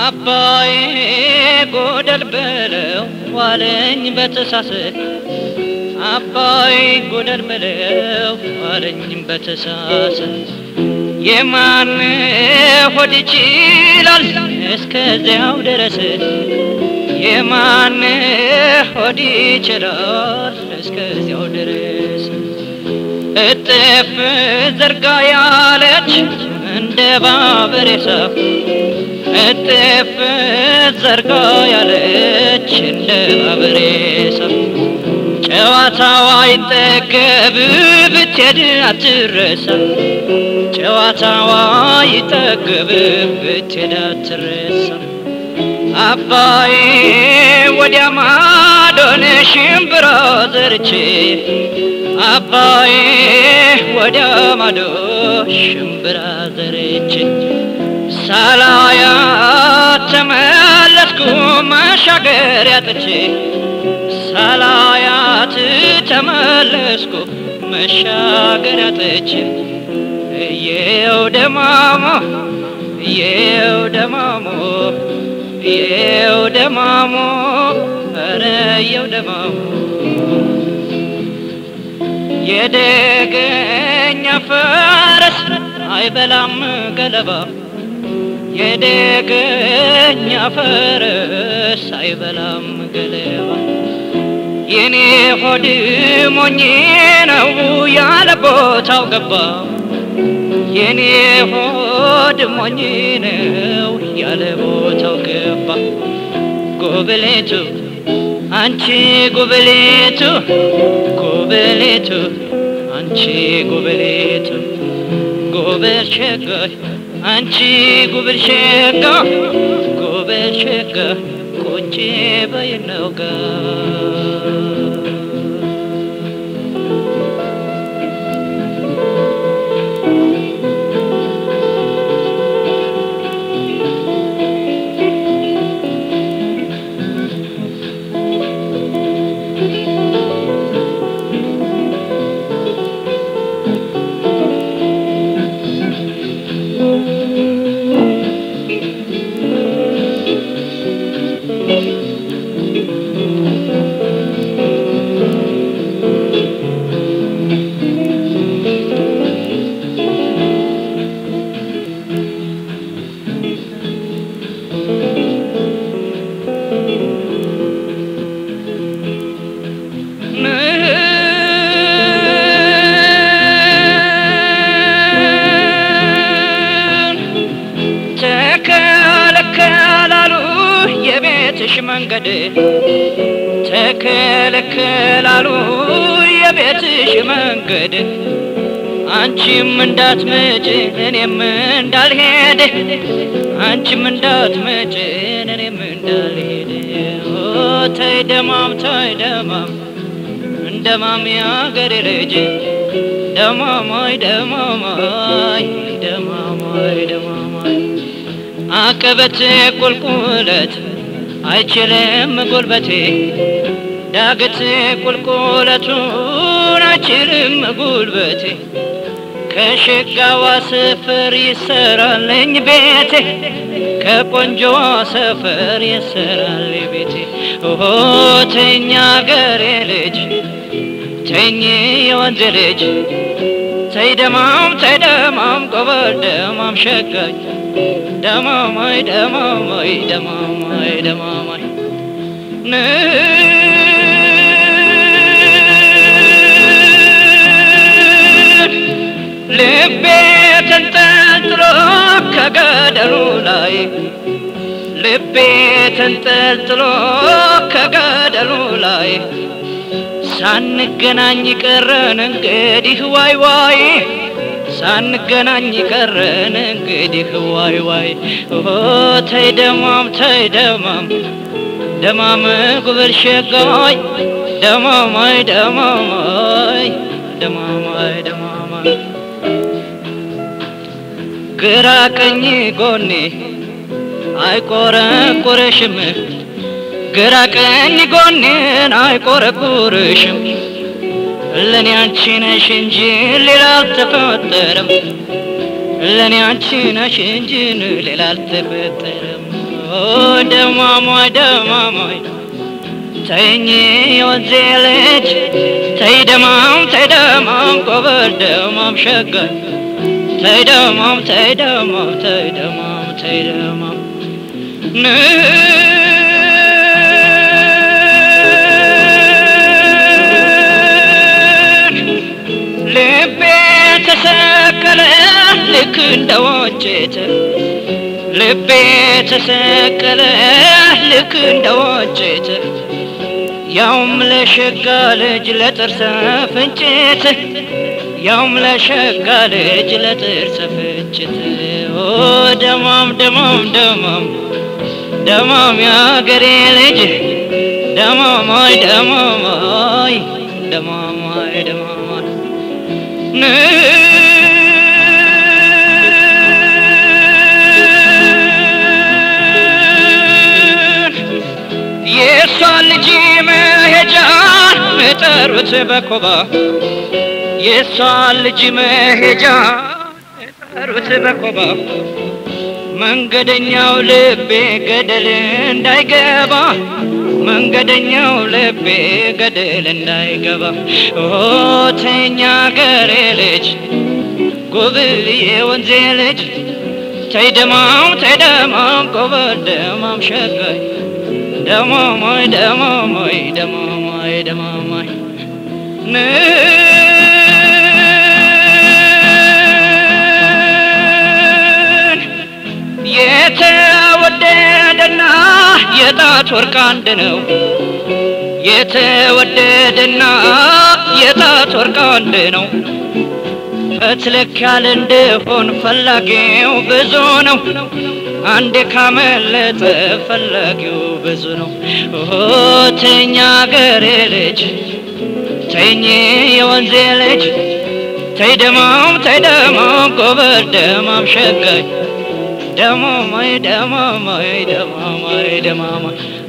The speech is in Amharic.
አባዬ ጎደል በለው ዋለኝ በተሳሰ አባዬ ጎደል በለው ዋለኝ በተሳሰ የማን ሆድ ይችላል እስከዚያው ድረስ የማን ሆድ ይችላል እስከዚያው ድረስ እጥፍ ዘርጋ ያለች እንደ ባበር የሳፍ እጥፍ ዘርጋ ያለች እንደ ባበር የሳፍ ጨዋታዋ ይጠገብ ብትሄድ አትረሳ ጨዋታዋ ይጠገብ ብትሄድ አትረሳ አባዬ ወዲያ ማዶን ሽምብራ ዘርቼ አባዬ ወዲያ ማዶ ሽምብራ ዘርቼ ሳላያ ተመለስኩ መሻገር ያጥቼ ሳላያት ተመለስኩ መሻገር ያጥቼ እየው ደማሞ እየው ደማሞ እየው ደማሞ ኧረ እየው ደማሞ የደገኛ ፈረስ አይበላም ገለባ የደገኛ ፈረስ አይበላም ገለባ የኔ ሆድ ሞኝ ነው ያለ ቦታው ገባ የኔ ሆድ ሞኝ ነው ያለ ቦታው ገባ ጎብሌቱ አንቺ ጉብሌቱ ጉብሌቱ አንቺ ጉብሌቱ ጉብል ሸጋይ አንቺ ጉብል ሸጋ ጉብል ሸጋ ቁጭ በይነው ጋር ተከለከላሉ የቤትሽ መንገድ ተከለከላሉ የቤትሽ መንገድ አንቺም እንዳትመጭ እኔም እንዳልሄድ አንቺም እንዳትመጭ እኔም እንዳልሄድ ኦ ተይ ደማም ተይ ደማም እንደማም ያገሬ ልጅ ደማማይ ደማማይ ደማማይ ደማማይ አቀበት ቁልቁለት አይችልም ጉልበቴ ዳገት ቁልቁለቱን አይችልም ጉልበቴ ከሸጋዋ ሰፈር ይሰራልኝ ቤቴ ከቆንጆዋ ሰፈር ይሰራል ቤቴ ኦሆ ተኛ ገሬ ልጅ ተኝ የወንዝ ልጅ ተይ ደማም ተይ ደማም ጎበል ደማም ሸጋኝ ደማማይ ደማማይ ደማማይ ደማማይ ልቤ ተንጠልጥሎ ከገደሉ ላይ ልቤ ተንጠልጥሎ ከገደሉ ላይ ሳንገናኝ ቀረን እንግዲህ ዋይ ዋይ ሳንገናኝ ቀረን እንግዲህ ዋይ ዋይ ኦ ተይ ደማም ተይ ደማም ደማም ጉብል ሸጋይ ደማማይ ደማማይ ደማማይ ደማማይ ግራ ቀኝ ጎኔ አይቆረቁርሽም ግራ ቀኝ ጎኔን አይቆረቁርሽም ለኔ አንቺ ነሽ እንጂ ሌላ አልተፈጠረም ለኔ አንቺ ነሽ እንጂ ሌላ አልተፈጠረም ደማማይ ደማማይ ተይኝ የወንዜ ልጅ ተይ ደማም ተይ ደማም ጎበል ደማም ሸጋይ ተይ ደማም ተይ ደማም ተይ ደማም ተይ ደማም ልቤ ተሰቀለ ልክ እንደ ወጭት ልቤ ተሰቀለ ልክ እንደ ወጭት ያውም ለሸጋ ልጅ ለጥርሰ ፍንጭት ያውም ለሸጋ ልጅ ለጥርሰ ፍንጭት ኦ ደማም ደማም ደማም ደማም ያገሬ ልጅ ደማማይ ደማማይ ደማማይ ደማማይ የእሷን ልጅ መሄጃ ጠሩት በኮባ የእሷን ልጅ መሄጃ ጠሩት በኮባ መንገደኛው ልቤ ገደል እንዳይገባ መንገደኛው ልቤ ገደል እንዳይገባ ኦተኛ ገሬ ልጅ ጉብል የወንዜ ልጅ ተይደማም ተይደማም ጎበል ደማም ሸጋይ ደማማይ ደማማይ ደማማይ ደማማይ የተወደደና የጣት ወርቅ አንድ ነው። የተወደደና የጣት ወርቅ አንድ ነው። ፈትለክ ያለ እንደሆን ፈላጊው ብዙ ነው። አንዴ ካመለጠ ፈላጊው ብዙ ነው። ተኛ ገሬ ልጅ ተኝ የወንዜ ልጅ ተይ ደማም ተይ ደማም ጎበል ደማም ሸጋይ ደማማይ ደማማይ ደማማይ ደማማይ